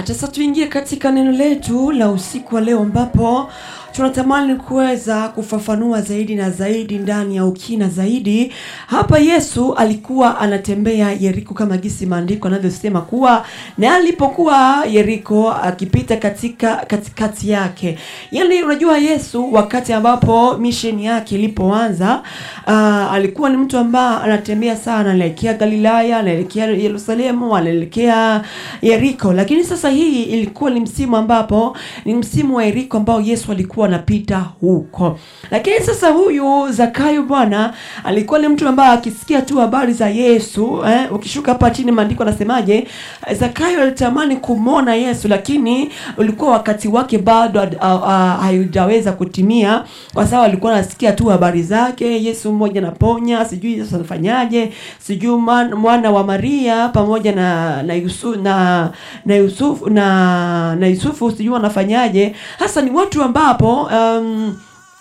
Acha sasa tuingie katika neno letu la usiku wa leo ambapo tunatamani kuweza kufafanua zaidi na zaidi ndani ya ukina zaidi. Hapa Yesu alikuwa anatembea Yeriko kama gisi maandiko anavyosema kuwa na alipokuwa Yeriko akipita katika katikati yake. Yaani unajua Yesu wakati ambapo misheni yake ilipoanza uh, alikuwa ni mtu ambaye anatembea sana, anaelekea Galilaya, anaelekea Yerusalemu, anaelekea Yeriko. Lakini sasa hii ilikuwa ni msimu ambapo ni msimu wa Yeriko ambao Yesu alikuwa anapita huko. Lakini sasa huyu Zakayo bwana alikuwa ni mtu ambaye akisikia tu habari za Yesu eh, ukishuka hapa chini maandiko anasemaje? Zakayo alitamani kumwona Yesu, lakini ulikuwa wakati wake bado haujaweza kutimia, kwa sababu alikuwa anasikia tu habari zake, Yesu mmoja anaponya, sijui Yesu anafanyaje, sijui mwana wa Maria pamoja na na Yusufu na na Yusufu na na Yusufu sijui wanafanyaje. Hasa ni watu ambapo um,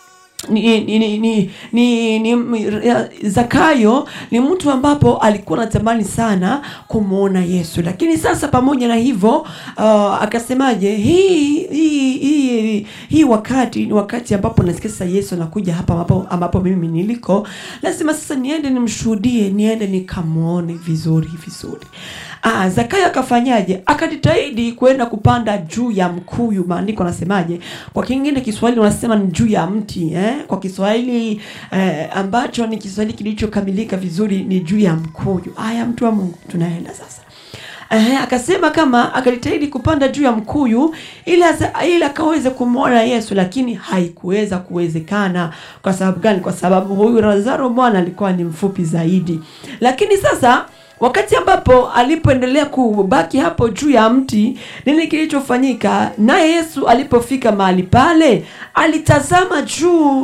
ni, ni, ni, ni, ni, ni Zakayo ni mtu ambapo alikuwa anatamani sana kumwona Yesu, lakini sasa pamoja na hivyo uh, akasemaje, hii hii hii hii wakati ni wakati ambapo nasikia sasa Yesu anakuja hapa ambapo, ambapo mimi niliko, lazima sasa niende nimshuhudie, niende nikamwone vizuri vizuri. Ah, Zakayo akafanyaje? Akajitahidi kwenda kupanda juu ya mkuyu. Maandiko anasemaje? Kwa kingine Kiswahili wanasema ni juu ya mti eh? Kwa Kiswahili eh, ambacho ni Kiswahili kilichokamilika vizuri ni juu ya mkuyu. Haya, mtu wa Mungu, tunaenda sasa. Eh, akasema kama akajitahidi kupanda juu ya mkuyu ili ili akaweze kumwona Yesu, lakini haikuweza kuwezekana. Kwa sababu gani? Kwa sababu huyu Lazaro bwana alikuwa ni mfupi zaidi. Lakini sasa wakati ambapo alipoendelea kubaki hapo juu ya mti, nini kilichofanyika? Naye Yesu alipofika mahali pale, alitazama juu.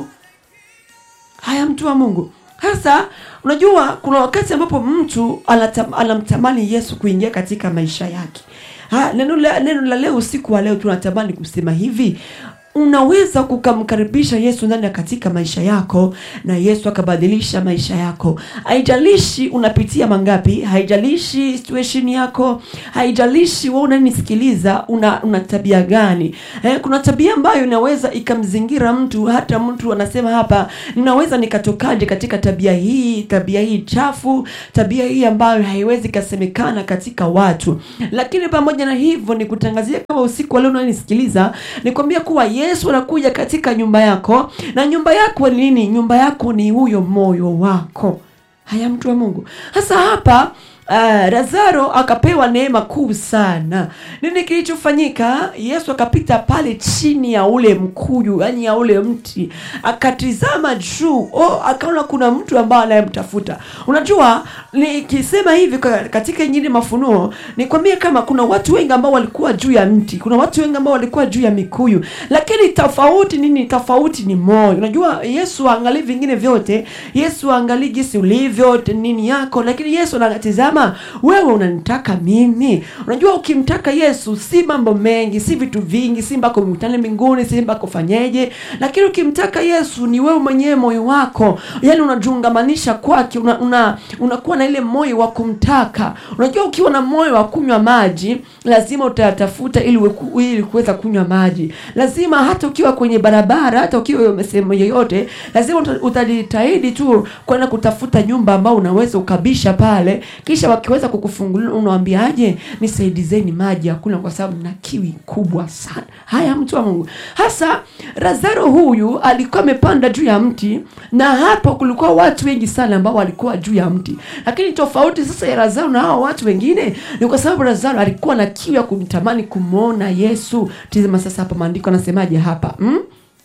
Haya, mtu wa Mungu, sasa unajua kuna wakati ambapo mtu anatam, anamtamani Yesu kuingia katika maisha yake. Ha, neno la neno la leo usiku wa leo tunatamani kusema hivi unaweza kukamkaribisha Yesu ndani ya katika maisha yako na Yesu akabadilisha maisha yako. Haijalishi unapitia mangapi, haijalishi situation yako, haijalishi wewe unanisikiliza una, una tabia gani. Eh, kuna tabia ambayo inaweza ikamzingira mtu, hata mtu anasema hapa, ninaweza nikatokaje katika tabia hii, tabia hii chafu, tabia hii ambayo haiwezi kasemekana katika watu. Lakini pamoja na hivyo, nikutangazia kama usiku wa leo unanisikiliza, nikwambia kuwa Yesu anakuja katika nyumba yako, na nyumba yako ni nini? Nyumba yako ni huyo moyo wako. Haya, mtu wa Mungu, hasa hapa Uh, Lazaro akapewa neema kuu sana. Nini kilichofanyika? Yesu akapita pale chini ya ule mkuyu, yani ya ule mti, akatizama juu. Oh, akaona kuna mtu ambaye anayemtafuta. Unajua, nikisema hivi katika Injili Mafunuo, nikwambie kama kuna watu wengi ambao walikuwa juu ya mti, kuna watu wengi ambao walikuwa juu ya mikuyu, lakini tofauti nini? Tofauti ni moyo. Unajua, Yesu aangalii vingine vyote, Yesu aangalii jinsi ulivyo nini yako, lakini Yesu anatizama wewe unanitaka mimi. Unajua, ukimtaka Yesu si mambo mengi, si vitu vingi, si mpaka umkutane mbinguni, si mpaka ufanyeje, lakini ukimtaka Yesu ni wewe mwenyewe, moyo wako, yani unajiungamanisha kwake, una, una, unakuwa na ile moyo wa kumtaka. Unajua, ukiwa na moyo wa kunywa maji lazima utatafuta ili ili kuweza kunywa maji. Lazima hata ukiwa kwenye barabara, hata ukiwa sehemu yoyote, lazima utajitahidi tu kwenda kutafuta nyumba ambao unaweza ukabisha pale, kisha wakiweza kukufungulia unawaambiaje, nisaidizeni maji ya kunywa kwa sababu na kiwi kubwa sana. Haya, mtu wa Mungu, hasa Lazaro huyu alikuwa amepanda juu ya mti, na hapo kulikuwa watu wengi sana ambao walikuwa juu ya mti, lakini tofauti sasa ya Lazaro na hao watu wengine ni kwa sababu Lazaro alikuwa na kiu ya kumtamani kumwona Yesu. Tazama sasa hapa maandiko anasemaje hapa hmm?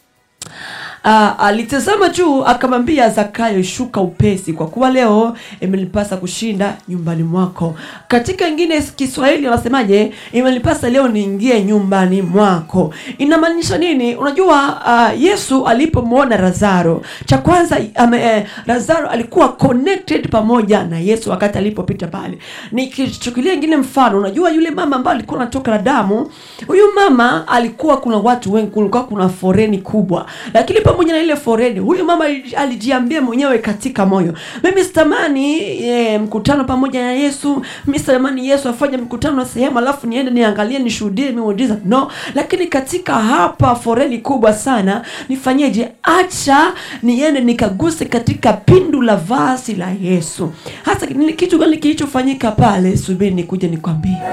Uh, alitazama juu akamwambia Zakayo, shuka upesi, kwa kuwa leo imenipasa kushinda nyumbani mwako. Katika ingine Kiswahili wanasemaje? Imenipasa leo niingie nyumbani mwako. Inamaanisha nini? Unajua, uh, Yesu alipomwona Lazaro, cha kwanza um, eh, Lazaro alikuwa connected pamoja na Yesu wakati alipopita pale. Nikichukulia ingine mfano, unajua yule mama ambaye alikuwa anatoka na damu, huyu mama alikuwa, kuna watu wengi, kulikuwa kuna foreni kubwa, lakini pamoja na ile foreni huyu mama ali- alijiambia mwenyewe katika moyo mimi sitamani e, mkutano pamoja na yesu mi sitamani yesu afanye mkutano na sehemu alafu niende niangalie nishuhudie miujiza no lakini katika hapa foreni kubwa sana nifanyeje acha niende nikaguse katika pindu la vazi la yesu hasa ni kitu gani kilichofanyika pale subiri nikuja nikwambie